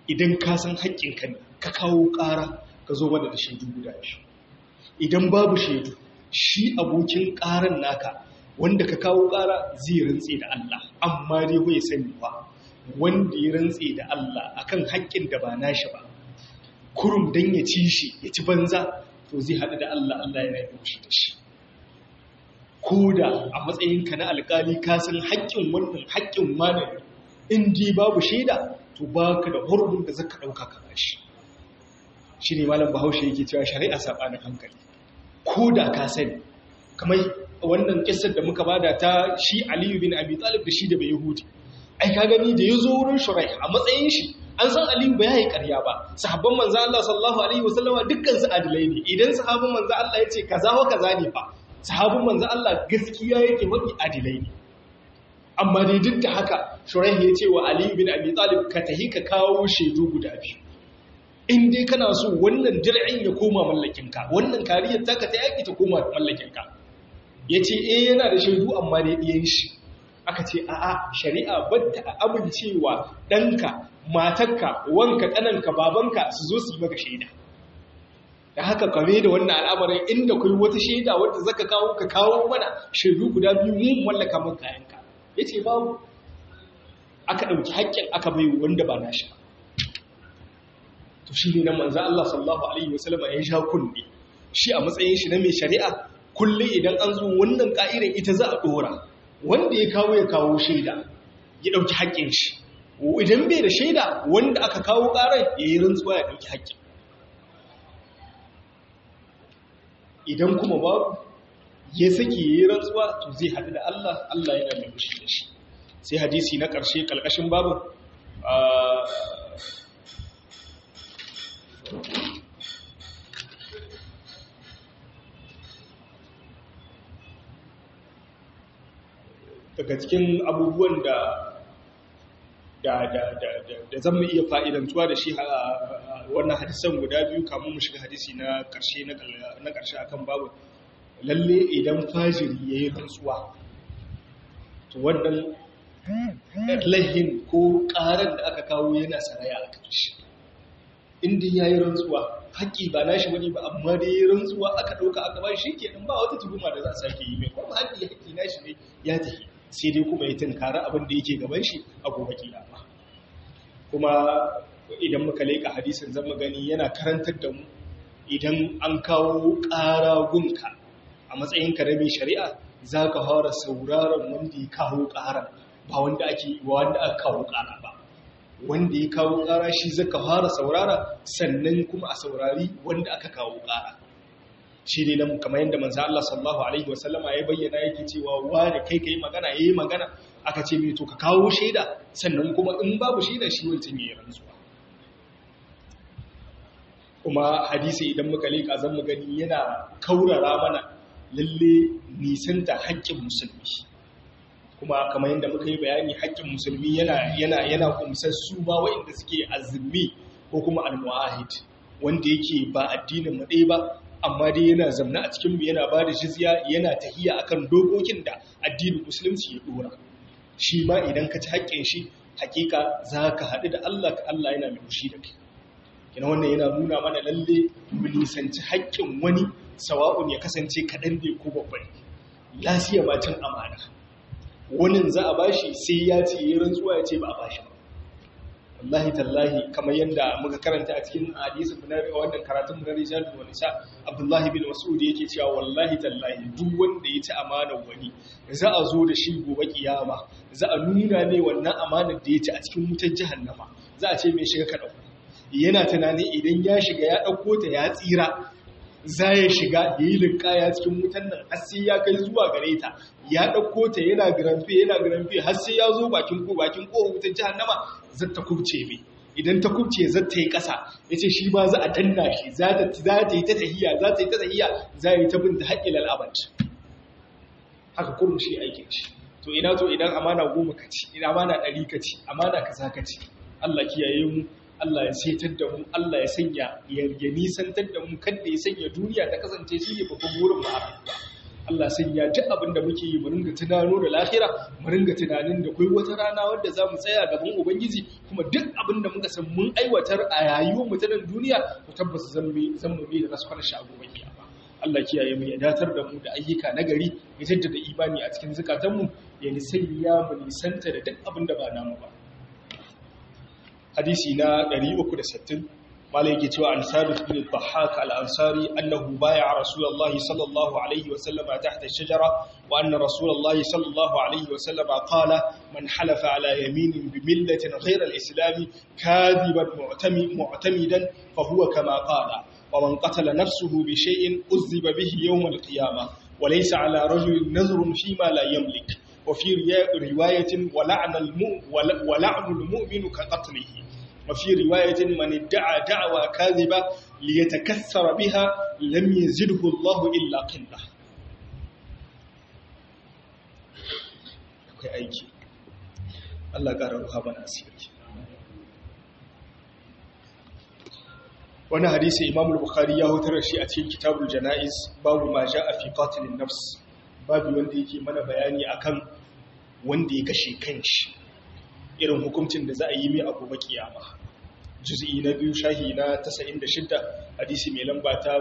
idan ka san haƙƙinka ne ka kawo ƙara ka zo mana da shaidu guda shi idan babu shaidu shi abokin ƙaran naka wanda ka kawo ƙara zai rantse da Allah amma dai bai sani ba wanda ya rantse da Allah akan haƙƙin da ba nashi ba kurum dan ya ci shi ya ci banza to zai haɗu da Allah Allah yana yi shi da shi ko da a matsayinka na alƙali ka san haƙƙin wannan haƙƙin malami in dai babu shaida to baka da hurumin da zaka ɗauka ka bashi shi ne malam bahaushe yake cewa shari'a saɓanin hankali ko da ka sani kamar wannan kissar da muka bada ta shi aliyu bin abi talib da shi da bai yahudi ai ka gani da ya zo wurin shurai a matsayin shi an san aliyu ba ya yi karya ba sahabban manzo Allah sallallahu alaihi wasallama dukkan su adilai ne idan sahabban manzo Allah ya ce kaza wa kaza ne fa sahabban manzo Allah gaskiya yake wadi adilai ne amma dai duk da haka shurai ya ce wa aliyu bin abi talib ka tahi ka kawo shaidu guda biyu in dai kana so wannan dir'in ya koma mallakinka wannan kariyar taka ta yaki ta koma mallakinka ya ce eh yana da shaidu amma dai ɗiyan shi aka ce a'a shari'a batta a amincewa ɗanka matarka wanka ƙananka babanka su zo su yi maka shaida da haka kame da wannan al'amarin inda kai wata shaida wadda zaka kawo ka kawo mana shaidu guda biyu mu mallaka maka kayanka ya ce babu aka ɗauki haƙƙin aka bai wanda ba nashi ba to shi ne nan manzo Allah sallallahu alaihi wasallam ya sha kunne shi a matsayin shi na mai shari'a kullum idan an zo wannan ka'irar ita za a dora wanda ya kawo ya kawo shaida ya dauki haƙƙin shi idan bai da shaida wanda aka kawo ƙarar ya yi rantsuwa ya dauki haƙƙin idan kuma babu ya saki ya yi rantsuwa to zai haɗu da Allah Allah yana mai mushi da shi sai hadisi na ƙarshe ƙalƙashin babu daga cikin abubuwan da da da da da zan iya fa'idantuwa da shi wannan hadisan guda biyu kamun mu shiga hadisi na ƙarshe na ƙarshe akan babu lalle idan fajiri yayi rantsuwa to wannan lahin ko ƙarar da aka kawo yana saraya a ƙarshe inda ya yi rantsuwa haƙƙi ba na shi wani ba amma da ya yi rantsuwa aka ɗauka aka ba shi ke ba wata tuhuma da za a sake yi mai kuma haƙƙi haƙƙi na shi ne ya tafi sai dai kuma ya tunkara abin da yake gaban shi a gobe kiyama kuma idan muka leƙa hadisin zan gani yana karantar da mu idan an kawo ƙara gunka a matsayinka na mai shari'a za ka fara sauraron wanda ya kawo ƙara ba wanda ake wanda aka kawo ƙara ba wanda ya kawo ƙara shi zaka fara saurara sannan kuma a saurari wanda aka kawo ƙara shi ne nan kamar yadda manzo Allah sallallahu alaihi wasallama ya bayyana yake cewa wani kai kai magana yayi magana aka ce mai to ka kawo shaida sannan kuma in babu shaida shi wancan yayi rantsuwa kuma hadisi idan muka leka zan mu gani yana kaurara mana lalle nisanta haƙƙin musulmi kuma kamar yadda muka yi bayani haƙƙin musulmi yana yana yana kumsar su ba waɗanda suke azumi ko kuma almuahid wanda yake ba addinin mu ɗaya ba amma dai yana zamna a cikin mu yana ba da jizya yana tahiya akan dokokin da addinin musulunci ya dora shi ma idan ka ci haƙƙin shi hakika za ka haɗu da Allah ka Allah yana mai fushi da kai kina wannan yana nuna mana lalle mu nisanci haƙƙin wani sawa'un ya kasance kaɗan ne ko babban lafiya ma cin amana wani za a bashi sai ya ce yi rantsuwa ya ce ba a bashi ba wallahi tallahi kamar yadda muka karanta a cikin hadisi na wannan karatun na rijal da nisa abdullahi bin mas'ud yake cewa wallahi tallahi duk wanda ya ci amanar wani za a zo da shi gobe kiyama za a nuna ne wannan amanar da ya ci a cikin wutar jahannama za a ce mai shiga ka dauko yana tunani idan ya shiga ya dauko ta ya tsira za ya shiga ya yi linkaya cikin wutan nan har sai ya kai zuwa gare ta ya ɗauko ta yana gramfe yana gramfe har sai ya zo bakin ko bakin ko wutan jahannama zai ta kubce mai idan ta kubce zai ta yi ƙasa ya ce shi ma za a danna shi za ta yi ta tahiya za ta yi ta tahiya za yi ta binta haƙƙi lal'abat haka kurum shi aikin shi to ina to idan amana goma ka ci ina amana ɗari ka ci amana kaza ka ci Allah kiyaye mu Allah ya saitar da mu Allah ya sanya ya nisantar da mu kada ya sanya duniya ta kasance shi ne babban burin mu a rayuwa Allah sai ya ji abin da muke yi mu ringa tunano da lahira mu ringa tunanin da kai wata rana wanda za mu tsaya gaban ubangiji kuma duk abin da muka san mun aiwatar a rayuwar mu ta nan duniya mu tabbata zan mu zan mu bi da raskwana shi a gobe kiyama Allah kiyaye mu ya datar da mu da ayyuka nagari ya jaddada imani a cikin zukatanmu ya nisanya mu nisanta da duk abin da ba namu ba hadisi na 360 malai yake cewa an sabit bin dhahhak al-ansari annahu bay'a rasulullahi sallallahu alaihi wa sallama tahta ash-shajara wa anna rasulullahi sallallahu alaihi wa sallama qala man halafa ala yaminin bi millatin ghayra al-islam kadiban mu'tamidan fa huwa kama qala wa man qatala nafsuhu bi shay'in uzziba bihi yawm al-qiyamah wa laysa ala rajulin nazrun fima la yamlik وفي رواية ولعن ولعن المؤمن كقتله وفي رواية من ادعى دعوى كاذبة ليتكثر بها لم يزده الله إلا قلة akwai aiki Allah ƙara ruha mana asiri wani hadisi imam al-bukhari ya hutar shi a cikin kitabul jana'iz babu ma a fi qatilin nafs babu wanda yake mana bayani akan wanda ya kashe kanshi irin hukuncin da za a yi mai abu ba kiyama juz'i na biyu shahi na 96 hadisi mai lamba ta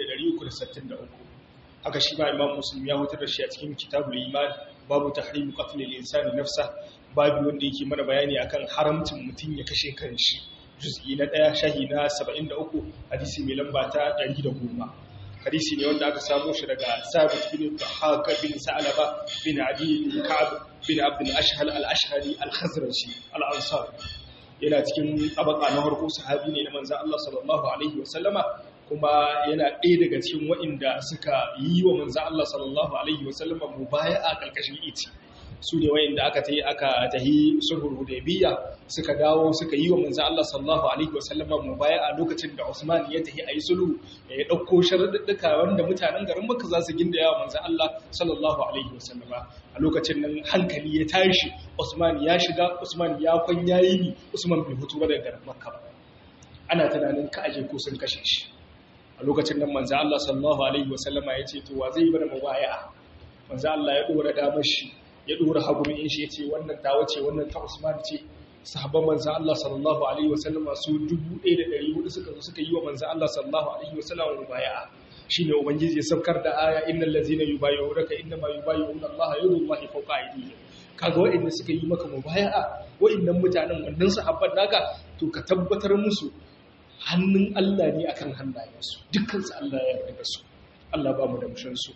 1363 haka shi ma imam muslim ya hutar da shi a cikin kitabul iman babu tahrim qatl al-insani nafsa babu wanda yake mana bayani akan haramcin mutum ya kashe kanshi juz'i na 1 shahi na 73 hadisi mai lamba ta 110 hadisi ne wanda aka samu shi daga sabit bin haka bin sa'alaba bin adi bin ka'ab bin abd al-ashhal al-ashhari al-khazraji al-ansar yana cikin tabaka na farko sahabi ne na manzo Allah sallallahu alaihi wasallama kuma yana ɗaya daga cikin waɗanda suka yi wa manzo Allah sallallahu alaihi wasallama mubaya'a kalkashin iti su ne wayanda aka tayi aka tahi sulhul hudaybiyya suka dawo suka yi wa manzo Allah sallallahu alaihi wasallama mubaya'a lokacin da Usman ya tahi ayi sulhu ya dauko sharuɗɗuka wanda mutanen garin Makka za su ginda yawa manzo Allah sallallahu alaihi wasallama a lokacin nan hankali ya tashi Usman ya shiga Usman ya kwan yayi ni Usman bai fito daga garin Makka ba ana tunanin ka aje ko sun kashe shi a lokacin nan manzo Allah sallallahu alaihi wasallama ya ce to wa zai bada mubaya'a manzo Allah ya dora damar shi ya dora hagumin shi ya ce wannan ta wace wannan ta Usman ce sahabban manzo Allah sallallahu alaihi wasallama su 1400 suka zo suka yi wa manzo Allah sallallahu alaihi wasallama mubaya'a shine ubangiji ya saukar da aya innal ladzina yubayyi'unaka innama yubayyi'una Allah yadullahi fawqa aydihim kaga waɗanda suka yi maka mubaya'a waɗannan mutanen wannan sahabban naka to ka tabbatar musu hannun Allah ne akan hannayensu dukkan su Allah ya yarda su Allah ba mu da mushin su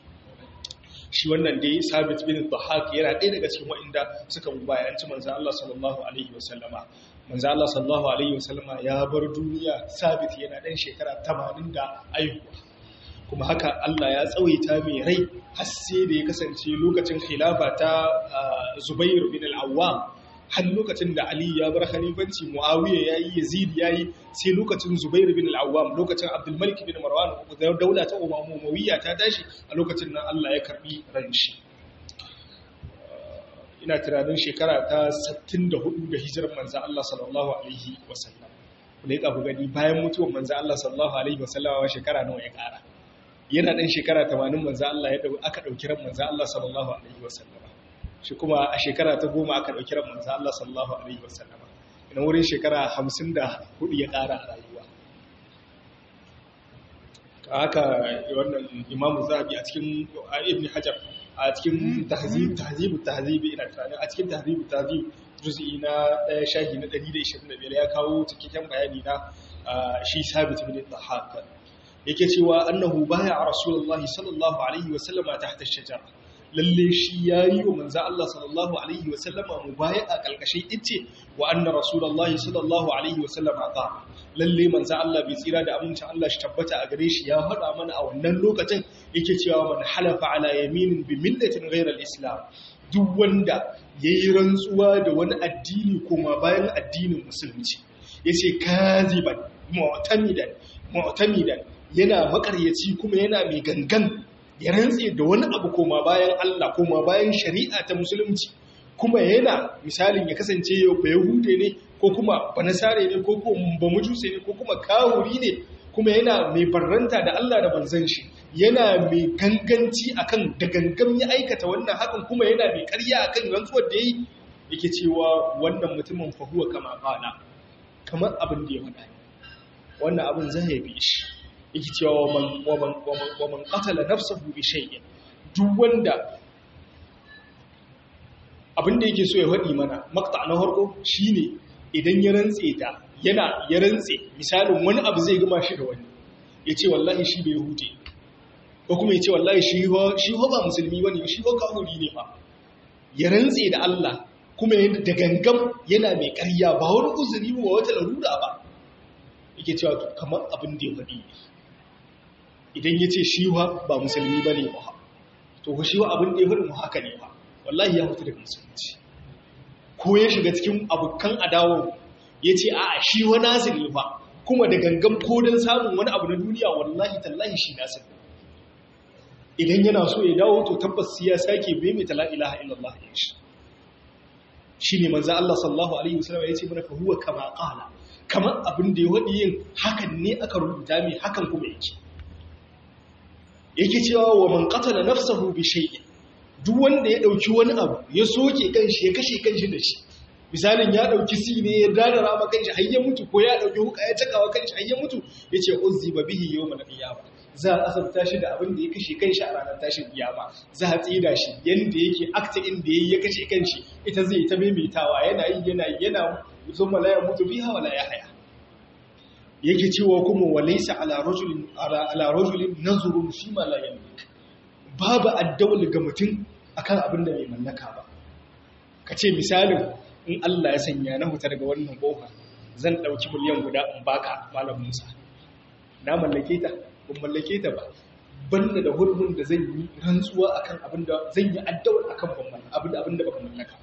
shi wannan dai sabit bin dhahak yana ɗaya daga cikin waɗanda suka mubayanci manzo Allah sallallahu alaihi wasallama manzo Allah sallallahu alaihi wasallama ya bar duniya sabit yana ɗan shekara 80 da aihuwa kuma haka Allah ya tsawaita mai rai har sai da ya kasance lokacin khilafa ta Zubair bin al-Awwam har lokacin da Ali ya bar khalifanci Muawiya yayi Yazid yayi sai lokacin Zubair bin al-Awwam lokacin Abdul Malik bin Marwan daula ta Umayyah ta tashi a lokacin nan Allah ya karbi ran shi ina tunanin shekara ta 64 da hijirar manzo Allah sallallahu alaihi wasallam ne ka ku gani bayan mutuwar manzo Allah sallallahu alaihi wasallam shekara nawa ya kara yana ɗan shekara tamanin manzo Allah ya aka ɗauki ran manzo Allah sallallahu alaihi wasallama shi kuma a shekara ta goma aka ɗauki ran manzo Allah sallallahu alaihi wasallama ina wurin shekara hamsin da hudu ya ƙara a rayuwa haka wannan imamu zahabi a cikin ibn hajar a cikin tahzib tahzibu tahzibi ina tunanin a cikin tahzibu tahzib juz'i na ɗaya shahi na 125 ya kawo cikakken bayani na shi sabit bin dhahak yake cewa annahu baya a rasulullahi sallallahu alaihi wasallama tahta shajara lalle shi yayi wa manzo Allah sallallahu alaihi wasallama mubaya'a kalkashin ice wa anna rasulullahi sallallahu alaihi wasallama ta lalle manzo Allah bai tsira da amincin Allah shi tabbata a gare shi ya faɗa mana a wannan lokacin yake cewa man halafa ala yaminin bi millatin ghayra al-islam duk wanda yayi rantsuwa da wani addini kuma bayan addinin musulunci yace kaziban mu'tamidan mu'tamidan yana makaryaci kuma yana mai gangan ya rantse da wani abu koma bayan Allah koma bayan shari'a ta musulunci kuma yana misalin ya kasance yau ba yahude ne ko kuma banasare ne ko kuma ba mujuse ne ko kuma kawuri ne kuma yana mai barranta da Allah da manzon shi yana mai ganganci akan da gangam ya aikata wannan hakan kuma yana mai ƙarya akan rantsuwar da yayi yake cewa wannan mutumin fa huwa kama qala kamar abin da ya faɗa wannan abin zai bi shi yake cewa wa man wa man wa man qatala nafsahu bi shay'in duk wanda abin da yake so ya faɗi mana makta na harko shine idan ya rantse ta yana ya rantse misalin wani abu zai gama shi da wani ya ce wallahi shi bai hute ko kuma ya ce wallahi shi ho ba musulmi wani shi ho kafuri ne ba ya rantse da Allah kuma da gangam yana mai ƙarya ba wani uzuri ba wata larura ba yake cewa kamar abin da ya faɗi idan ya ce shi ba musulmi ba ne ba to shi abin da ya faɗi mu haka ne ba wallahi ya mutu daga musulunci ko ya shiga cikin abokan adawo ya ce a shi wa nasir ne fa kuma da gangan ko don samun wani abu na duniya wallahi tallahi shi nasir idan yana so ya dawo to tabbas ya sake bai mai tala ilaha illallah ya shi shi ne manzo Allah sallallahu alaihi wasallam ya ce mana fa huwa kama qala kamar abin da ya wadi yin hakan ne aka rubuta mai hakan kuma yake yake cewa wa man qatala nafsahu bi shay'in duk wanda ya ɗauki wani abu ya soke kanshi ya kashe kanshi da shi misalin ya ɗauki si ne ya dadara ma kanshi har ya mutu ko ya ɗauki huka ya cakawa kanshi har ya mutu ya ce uzzi ba bihi yau mana ƙiyama za a asabta shi da abin da ya kashe kanshi a ranar tashin ƙiyama za a tsida shi yanda yake akta inda ya kashe kanshi ita zai ta maimaitawa yana yi yana yi yana zuma la ya mutu biha wala ya haya yake cewa kuma walaysa ala rajulin ala rajulin nazrun fi ma la yamlik babu addawul ga mutum akan abin da bai mallaka ba ka ce misalin in Allah ya sanya na huta daga wannan kofa zan ɗauki miliyan guda in baka malam Musa na mallake ta ban mallake ta ba banda da hurbin da zan yi rantsuwa akan abin da zan yi addawul akan ban abin abin da baka mallaka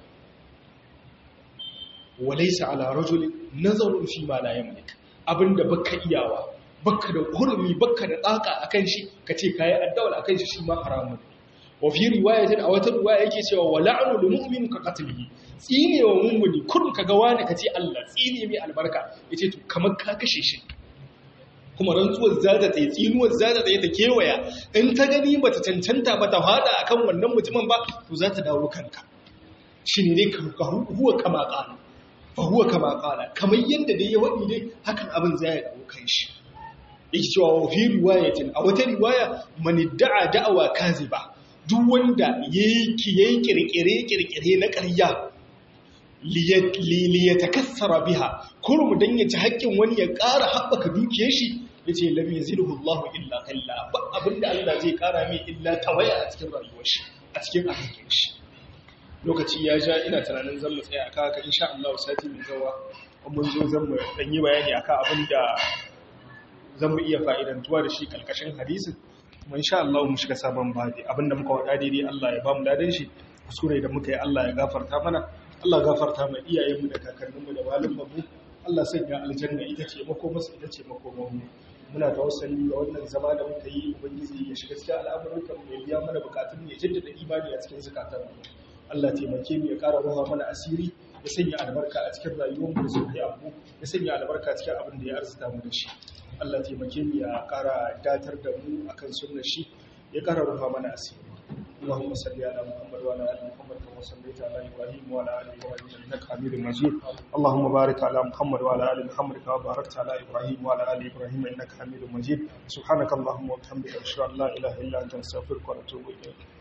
walaysa ala rajulin nazarun fi ma la yamlik abin da baka iyawa baka da hurumi baka da tsaka akan shi kace kai addawal akan shi shi ma haramun wa fi riwayatin a wata riwaya yake cewa wa la'nu lil mu'min ka qatlihi tsine wa mu'mini kun kaga wani kace Allah tsine mai albarka yace to kamar ka kashe shi kuma rantsuwar zata ta yi tsinuwar zata ta yi ta kewaya in ta gani bata cancanta ba ta fada akan wannan mutumin ba to za ta dawo kanka shine ne ka huwa kama qala fa huwa kama qala kamar yanda dai ya wadi dai hakan abin zai ya dawo kan shi yake cewa wa fi riwayatin a wata riwaya man da'a da'awa kaziba duk wanda yake yayi kirkire kirkire na ƙarya li yatakassara biha kurum dan ya ci haƙƙin wani ya ƙara haɓaka dukiyar shi yace lam yazilhu Allahu illa qalla ba abinda Allah zai ƙara mai illa tawaya a cikin rayuwar shi a cikin ahikin shi lokaci ya ja ina tunanin zan mu tsaya aka haka insha Allah sati mai zawa mun zo zan mu dan yi bayani akan abinda zan mu iya fa'idantuwa da shi kalkashin hadisin kuma insha Allah mu shiga sabon babi abinda muka wada daidai Allah ya ba mu ladan shi kuskure da muka yi Allah ya gafarta mana Allah gafarta mai iyayenmu da kakanninmu da malumanmu Allah sanya aljanna ita ce makomarsu ita ce makomarmu muna tawassali ga wannan zama da muka yi ubangiji ya shiga cikin al'amuran mu ya biya mana bukatun ya jaddada imani a cikin zakatan mu Allah taimake mu ya ƙara ruwa mana asiri ya sanya albarka a cikin rayuwar mu da zuriya mu ya sanya albarka cikin abin da ya arzuta mu da shi Allah taimake mu ya ƙara datar da mu akan sunnar shi ya ƙara ruwa mana asiri اللهم صل على محمد وعلى ال محمد كما صليت على ابراهيم وعلى ال ابراهيم انك حميد مجيد اللهم بارك على محمد وعلى ال محمد كما باركت على ابراهيم وعلى ال ابراهيم انك حميد مجيد سبحانك اللهم وبحمدك اشهد ان لا اله الا انت نستغفرك ونتوب اليك